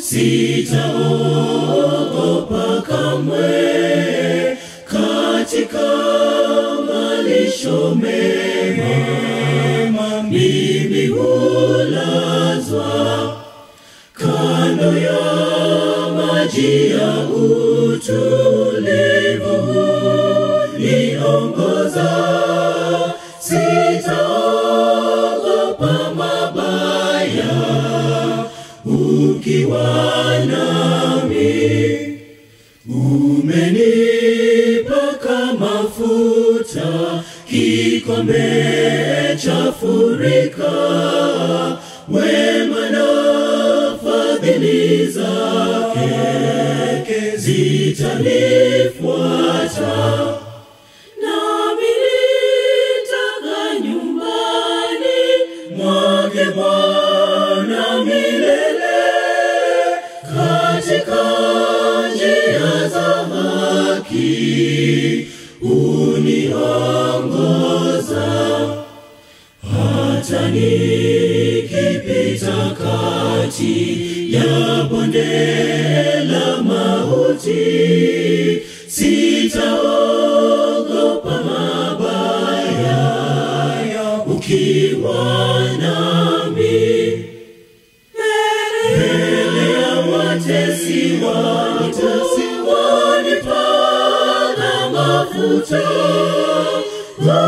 sitaogopa kamwe katika malisho mema mimi hulazwa kando ya maji ya utulivu niongoza sitaogopa mabaya ukiwa nami umenipaka mafuta kikombe cha furika wema na fadhili zake zitanifuata nami nitakaa nyumbani mwake Bwana milele katika njia za haki uniongoza hata nikipita kati ya bonde la mauti sitaogopa mabaya ukiwa nami mbele ya watesi wangu wanipaka mafuta